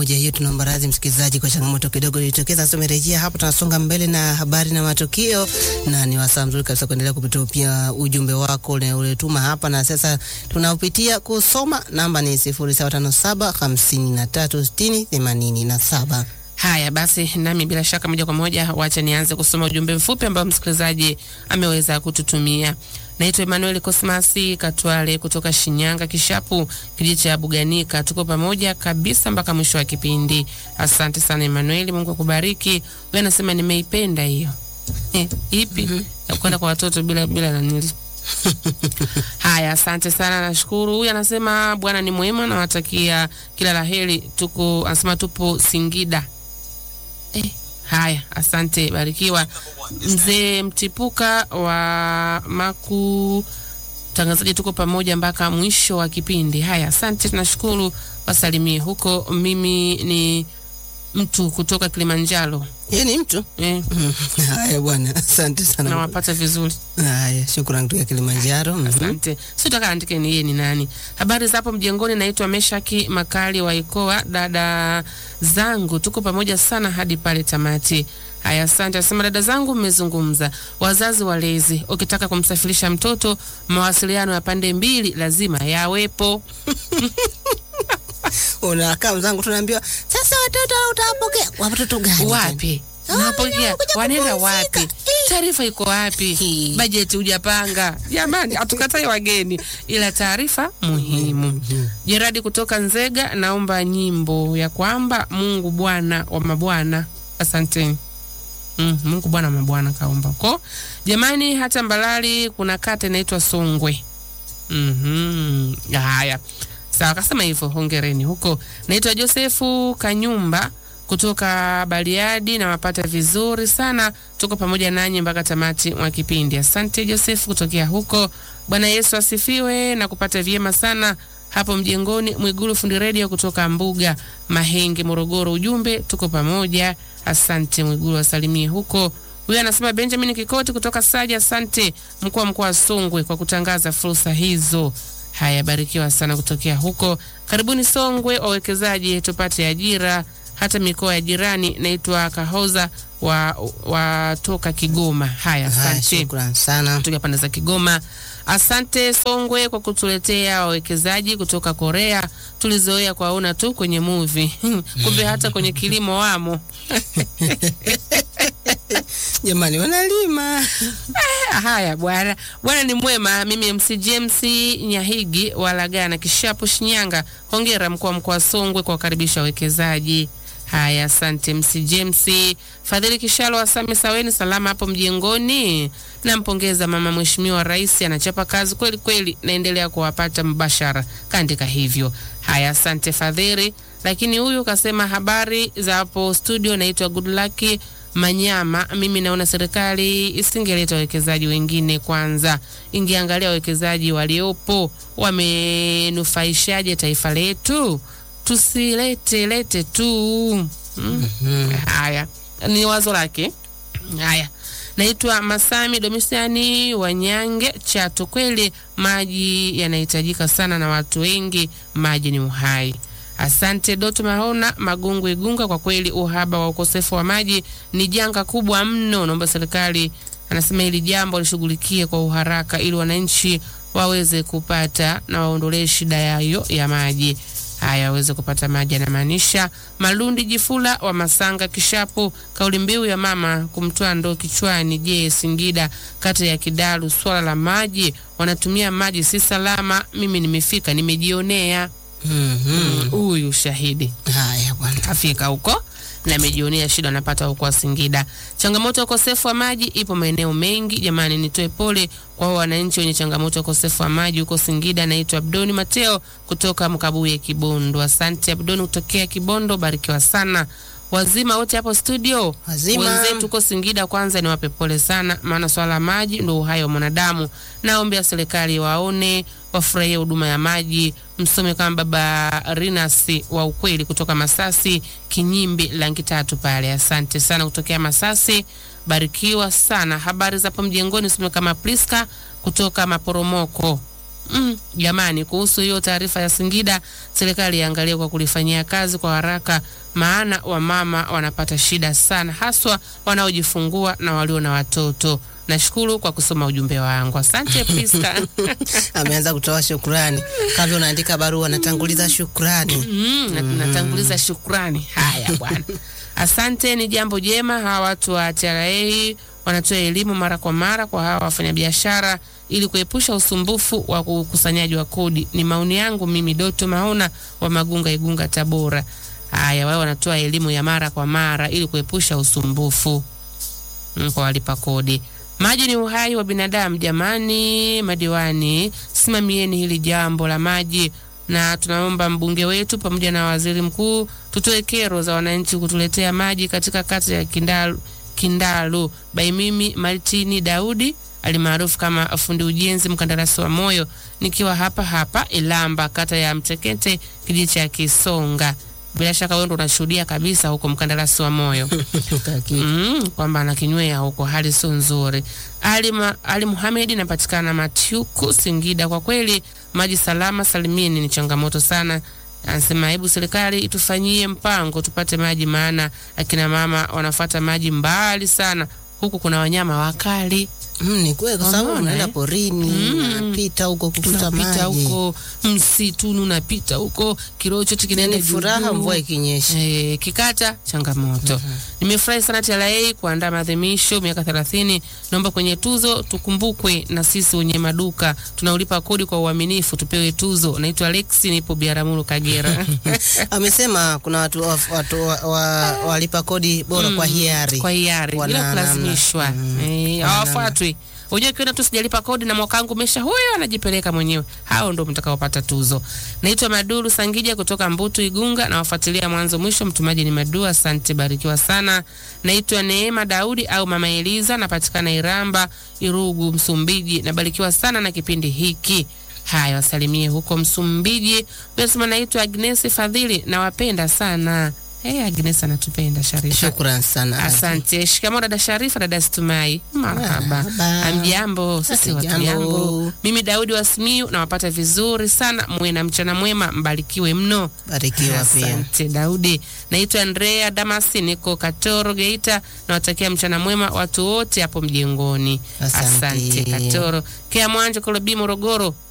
moja hiyo. Tunaomba radhi msikilizaji kwa changamoto kidogo ilitokeza. Sasa tumerejea hapo, tunasonga mbele na habari na matukio, na ni wasaa mzuri kabisa kuendelea kupitia pia ujumbe wako uletuma hapa, na sasa tunaupitia kusoma. Namba ni 0757 53 60 87. Haya basi, nami bila shaka moja kwa moja, wacha nianze kusoma ujumbe mfupi ambao msikilizaji ameweza kututumia. Naitwa Emmanuel Cosmasi Katwale kutoka Shinyanga Kishapu, kijiji cha Buganika. Tuko pamoja kabisa mpaka mwisho wa kipindi. Asante sana Emmanuel, Mungu akubariki. Wewe anasema nimeipenda hiyo. Eh, ipi? Mm -hmm. Ya kwenda kwa watoto bila bila nanili. Haya, asante sana, nashukuru. Huyu anasema Bwana ni mwema, nawatakia kila laheri. Tuko anasema tupo Singida. Eh, haya, asante, barikiwa. Mzee Mtipuka wa Maku, tangazaji, tuko pamoja mpaka mwisho wa kipindi. Haya, asante, tunashukuru, wasalimie huko. Mimi ni mtu kutoka Kilimanjaro. Yeye ni mtu Eh, haya bwana, asante sana. nawapata vizuri. Haya, shukrani kutoka Kilimanjaro. Mhm. Asante. Sitaka andike ni yeye ni nani. Habari za hapo mjengoni, naitwa Meshaki Makali wa Ikoa. Dada zangu tuko pamoja sana hadi pale tamati. Haya, asante. Asema dada zangu, mmezungumza wazazi walezi, ukitaka kumsafirisha mtoto, mawasiliano ya pande mbili lazima yawepo. Unakaa mzangu, tunaambiwa sasa watoto utawapokea watoto gani? Wapi Ah, napokea, kuja wanaenda kupumzika. wapi? Taarifa iko wapi? Hii. Bajeti hujapanga? Jamani, hatukatai wageni, ila taarifa muhimu. Jeradi kutoka Nzega, naomba nyimbo ya kwamba Mungu Bwana wa mabwana. Asanteni. Mm, Mungu Bwana wa mabwana kaomba ko. Jamani, hata Mbalali kuna kata inaitwa Songwe. Mhm. Haya. Sawa, kasema hivyo, hongereni huko. Naitwa Josefu Kanyumba kutoka Bariadi na wapata vizuri sana. Tuko pamoja nanyi mpaka tamati mwa kipindi. Asante Josefu kutokea huko. Bwana Yesu asifiwe na kupata vyema sana hapo mjengoni. Mwigulu fundi redio kutoka Mbuga Mahenge, Morogoro. Ujumbe tuko pamoja. Asante Mwigulu, wasalimie huko. Huyu anasema Benjamin Kikoti kutoka Saja. Asante mkuu wa mkoa wa Songwe kwa kutangaza fursa hizo. Haya, barikiwa sana kutokea huko. Karibuni Songwe wawekezaji, tupate ajira hata mikoa ya jirani. Naitwa Kahoza wa, wa toka Kigoma. Haya, Haya, asante shukrani sana. kutoka pande za Kigoma. Asante Songwe kwa kutuletea wawekezaji kutoka Korea. Tulizoea kuwaona tu kwenye movie kumbe hata kwenye kilimo wamo. Jamani, wanalima Haya bwana, bwana ni mwema. Mimi MC James Nyahigi Walagana Kishapu Shinyanga. Hongera mkuu wa mkoa wa Songwe kwa kukaribisha wawekezaji. Haya, asante MC James. Fadhili Kishalo wa Same Saweni, salama hapo mjengoni. Nampongeza mama mheshimiwa rais, anachapa kazi kweli kweli, naendelea kuwapata mbashara, kaandika hivyo. Haya, asante Fadhili. Lakini huyu kasema habari za hapo studio, naitwa Good Luck Manyama, mimi naona serikali isingeleta wawekezaji wengine kwanza, ingeangalia wawekezaji waliopo wamenufaishaje taifa letu, tusilete lete tu. Mm. Haya ni wazo lake. Haya, naitwa Masami Domisiani Wanyange Chato. Kweli maji yanahitajika sana na watu wengi, maji ni uhai. Asante Doto Mahona Magungu Igunga, kwa kweli uhaba wa ukosefu wa maji ni janga kubwa mno. Naomba serikali, anasema hili jambo lishughulikie kwa uharaka ili wananchi waweze kupata na waondolee shida yayo ya maji haya waweze kupata maji. Anamaanisha Malundi Jifula wa Masanga Kishapu. Kauli mbiu ya mama kumtoa ndoo kichwani. Je, Singida kata ya Kidalu, swala la maji, wanatumia maji si salama. Mimi nimefika nimejionea. Mhm. Huyu shahidi Haya bwana, afika huko na amejionea shida anapata huko Singida. Changamoto ya ukosefu wa maji ipo maeneo mengi. Jamani, nitoe pole kwa hao wananchi wenye changamoto ya ukosefu wa maji huko Singida. Naitwa Abdoni Mateo kutoka Mkabuye, Kibondo. Asante Abdoni kutokea Kibondo, barikiwa sana. Wazima wote hapo studio, Wazima. wenzetu huko Singida, kwanza niwape pole sana, maana swala la maji ndio uhai wa mwanadamu. Naombea serikali waone, wafurahie huduma ya maji. Msome kama baba Rinasi wa ukweli kutoka Masasi Kinyimbi langi tatu pale. Asante sana kutokea Masasi, barikiwa sana. Habari za hapo mjengoni, msome kama Priska kutoka Maporomoko Mm, jamani, kuhusu hiyo taarifa ya Singida, serikali iangalie kwa kulifanyia kazi kwa haraka, maana wamama wanapata shida sana, haswa wanaojifungua na walio na watoto. Nashukuru kwa kusoma ujumbe wangu, asante Priska. Ameanza kutoa shukrani kabla unaandika barua, natanguliza shukrani. Mm, na- natanguliza shukrani. Haya bwana, asante. Ni jambo jema. Hawa watu wa TRA wanatoa elimu mara kwa mara kwa hawa wafanyabiashara ili kuepusha usumbufu wa ukusanyaji wa kodi. Ni maoni yangu mimi, Doto Maona wa Magunga, Igunga, Tabora. Haya, wao wanatoa elimu ya mara kwa mara ili kuepusha usumbufu mm, kwa walipa kodi. Maji ni uhai wa binadamu. Jamani madiwani, simamieni hili jambo la maji, na tunaomba mbunge wetu pamoja na waziri mkuu tutoe kero za wananchi kutuletea maji katika kata ya Kindalu, Kindalu by mimi Martini Daudi alimaarufu kama fundi ujenzi mkandarasi wa moyo, nikiwa hapa hapa Ilamba, kata ya Mtekete, kijiji cha Kisonga. Bila shaka wewe ndo unashuhudia kabisa huko mkandarasi wa moyo Kaki. mm, kwamba anakinywea huko, hali sio nzuri. Ali, Ma, Ali Muhamed anapatikana Matyuku, Singida. Kwa kweli maji salama salimini ni changamoto sana. Anasema hebu serikali itufanyie mpango tupate maji, maana akina mama wanafuata maji mbali sana, huku kuna wanyama wakali Mm, ni kweli kwa sababu Unaona, unaenda eh? porini, unapita huko kufuta unapita maji. huko msituni, unapita huko kiroo chote kinaenda Ni furaha juu juu. mvua ikinyesha. Eh, kikata changamoto. Nimefurahi sana TRA kuandaa maadhimisho miaka 30. Naomba kwenye tuzo tukumbukwe na sisi wenye maduka tunaulipa kodi kwa uaminifu tupewe tuzo. Naitwa Alex, nipo Biaramuru Kagera. Amesema kuna watu, wa- watu wa, wa, walipa kodi bora kwa hiari. kwa hiari bila Wana kulazimishwa. namna. Eh, Wana hawafuatwi. Unajua kiona tu sijalipa kodi na mwaka wangu umesha, huyo anajipeleka mwenyewe. Hao ndio mtakaopata tuzo. Naitwa Maduru Sangija kutoka Mbutu Igunga na wafuatilia mwanzo mwisho. Mtumaji ni Madu, asante, barikiwa sana. Naitwa Neema Daudi au Mama Eliza, napatikana Iramba, Irugu, Msumbiji. Nabarikiwa sana na kipindi hiki. Haya, wasalimie huko Msumbiji. Unasema naitwa Agnes Fadhili, nawapenda sana. Hey, Agnes anatupenda Sharifa. Shukran sana. Asante. Shikamoo dada Sharifa, dada Stumai. Marhaba. Marhaba. Amjambo, sisi watu Jambo. jambo. Mimi Daudi wa Simiyu nawapata vizuri sana. Muwe na mchana mwema, mbarikiwe mno. Barikiwa pia. Asante Daudi. Naitwa Andrea Damasi, niko Katoro Geita. Nawatakia mchana mwema watu wote hapo mjengoni. Asante. Katoro. Kea Mwanje Kolobi Morogoro.